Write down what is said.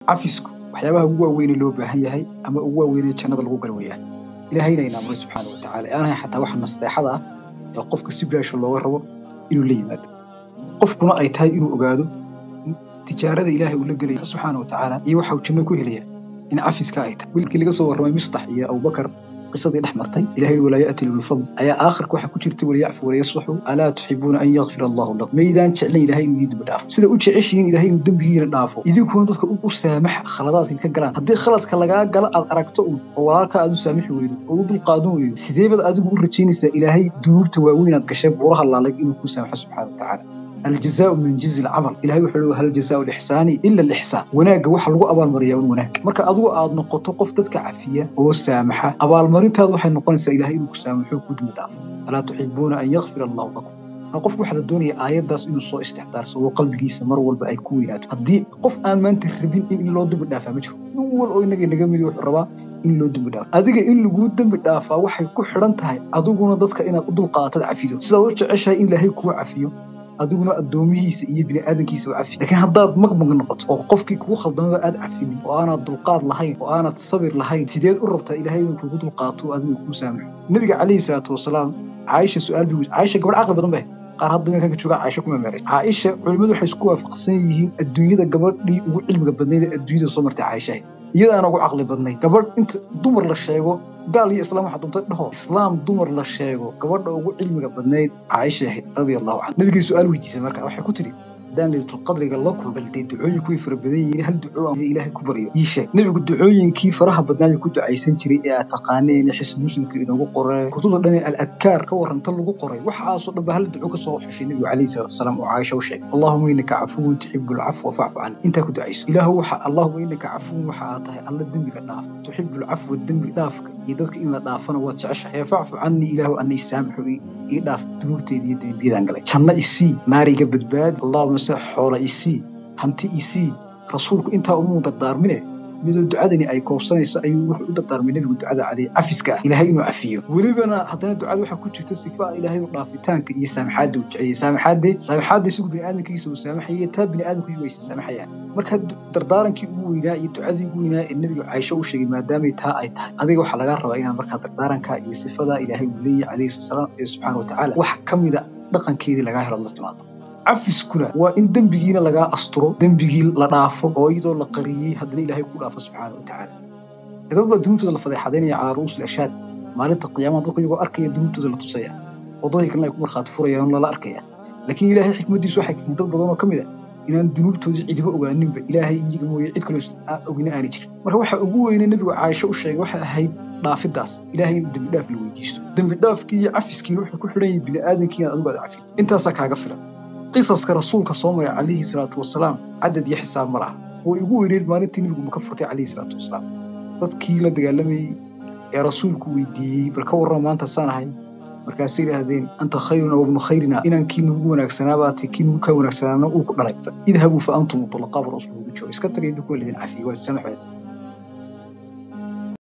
cafisku waxyaabaha ugu waaweynee loo baahan yahay ama ugu waaweynee jannada lagu gal weeyaan ilaahayna ina amray subxaana wa tacaala ee aanahay xataa waxa nasteexada ah ee qofka si bilaasha looga rabo inuu la yimaado qofkuna ay tahay inuu ogaado tijaarada ilaahay uu la gelaya subxaana wa tacaala iyo waxa uu janno ku helaya in cafiska ay tahay wiilkii laga soo warramay mistax iyo abubakar qisadii dhex martay ilahay walaa ya'ti lilfadl ayaa aakhirka waxaa ku jirta waliyacfu waliyasfaxu alaa tuxibuuna an yakfira allahu lakum maydaan jeclan ilahay inuu idin dembi dhaafo sida u jeceshihiin ilahay inuu dembigiina dhaafo idinkuna dadka u saamax khaladaadka ka galaan haddii khaladka lagaa gala aad aragto un oo walaalka aad u saamixi weydo oo u dulqaadan weydo sidee baad adigu u rajaynaysaa ilaahay dunuubta waaweyn aad gasheen buuraha laalay inuu kuu saamaxo subxaana wa tacaala aljazaau min jinsi alcamal ilahay wuxuu leeyahay hal jazaau lixsaani ila alixsaan wanaagga waxa lagu abaalmariyaa un wanaag marka adigu aad noqoto qof dadka cafiya oo saamaxa abaalmarintaadu waxay noqonaysaa ilahay inuu ku saamaxo ku dumi dhaafo alaa tuxibuuna an yakfira allahu lakum qofku waxaa la doonaya aayaddaas inuu soo istixdaarsado qalbigiisa mar walba ay ku weynaato haddii qof aan maanta rabin in loo dembi dhaafaa ma jiro nin wal oo inaga naga midi wuxuu rabaa in loo dembi dhaafo adiga in laguu dembi dhaafaa waxay ku xidhan tahay adiguna dadka inaad u dulqaatad cafido sidaad u jeceshahay in ilaahay kuu cafiyo adiguna addoomihiisa iyo bini'aadankiisa u cafi laakiin haddaad magmag noqoto oo qofkii kugu khaldamaba aad cafinin oo aanaad dulqaad lahayn oo aanad sabir lahayn sideed u rabtaa ilahay inuu kugu dulqaato adiga kuu saamaxo nebiga calayhi salaatu wasalaam caaisha su'aal bi caaisha gabadh caqli badan bay qaar hadda meelkan ka jooga caaisha kuma meeray caaisha culimmadu waxay isku waafaqsan yihiin adduunyada gabadhii ugu cilmiga badnayd ee adduunyada soo martay caaishahay iyadaana ugu caqli badnayd gabadh inta dumar la sheego gaal iyo islaam waxaa doonta dhaho islaam dumar la sheego gabadha ugu cilmiga badnayd caaisha ahayd radia allahu canha nabigay su-aal weydiisay marka waxay ku tidhi haddaan laylatulqadriga la kulbal dee ducooyinku way fara badan yihiin hal duco aan ilaahay ku baryo ii sheeg nebigu ducooyinkii faraha badnaayu ku ducaysan jiray ee aad taqaaneen xisn muslimka inoogu qoray kutubta dhan ee al-adkaar ka warranta lagu qoray waxaasoo dhan ba hal duco ka soo xushay nebigu calayhi salatu wasalaam oo caaisha u sheegay allahuma innaka cafuwun tuxibu alcafwa facfu can intaa ku ducayso ilaahu waxa allahuma innaka cafuwun waxa aad tahay alla dembiga dhaaf tuxibu alcafwa dembi dhaafka iyo dadka in la dhaafana waad jeceshahay ee facfu cannii ilaahu anna isaamaxu ii dhaaf dunuubteeda iyo dembiyadaan galay janno isii naariga badbaadi allahuma se xoola isii hanti isii rasuulku intaa umuu dardaarmine iyadoo ducadani ay koobsanayso ayuu wuxuu u dardaarmay nebigu ducada caleyh cafiska ah ilaahay inuu cafiyo welibana haddana ducada waxaa ku jirta sifa ilaahay u dhaafitaanka iyo saamaxaadda uu jeceyey saamaxaadde saamaxaadda isagu bini'aadamkiisa uu saamaxayay taa bini'aadamku waysa saamaxayaan marka dardaarankii ugu weynaa iyo ducadii ugu weynaa ee nebigu caaisho u sheegay maadaamay taa ay tahay adiga waxaa lagaa rabaa inaad markaa dardaaranka iyo sifadaa ilaahay uu leeyahay calayhi salaam ee subxaana wa tacaala wax ka mida dhaqankeedii lagaa helo la timaado cafiskuna waa in dembigiina lagaa asturo dembigii la dhaafo oo iyadoo la qariyey haddana ilaahay ku dhaafo subxaana wa tacaala dad baa dunuubtooda la fadeexadaynaya calaa ru'uusil ashaad maalinta qiyaamaha dadku iyagoo arkaya dunuubtooda la tusaya oo dadkii kalena ay ku markhaati furayaan lala arkaya laakiin ilaahay xikmaddiisu waxay keeneen dad badan oo ka mid a inaan dunuubtoodii cidiba ogaaninba ilaahay iyaga mooye cid kaloo ogina aani jirin marka waxa ugu weynay nebigu caaisho u sheegay waxay ahayd dhaafidaas ilaahay in dembi dhaaf la weydiisto dembi dhaafkii iyo cafiskiina wuxuu ku xidhan yahay bini'aadamkiina adigu aad cafin intaasaa kaaga filan qisaska rasuulka soo maray calayhi salaatu wasalaam cadad iyo xisaab ma laha way ugu weyneyd maalintii nebigu maka furtay calayhi salaatu wasalaam dadkii la dagaalamayey ee rasuulku weydiiyey bal ka warrama maanta saan ahay markaasay idhaahdeen anta khayruna wabnu khayrina inaan kii nugu wanaagsanaabaa kii nugu kaa wanaagsanaana uu ku dhalay idhabuu fa antum mutulaqaa buu rasuulku ugu jooga iska tagay idinku waa lidin cafiyey waa lisamaxeed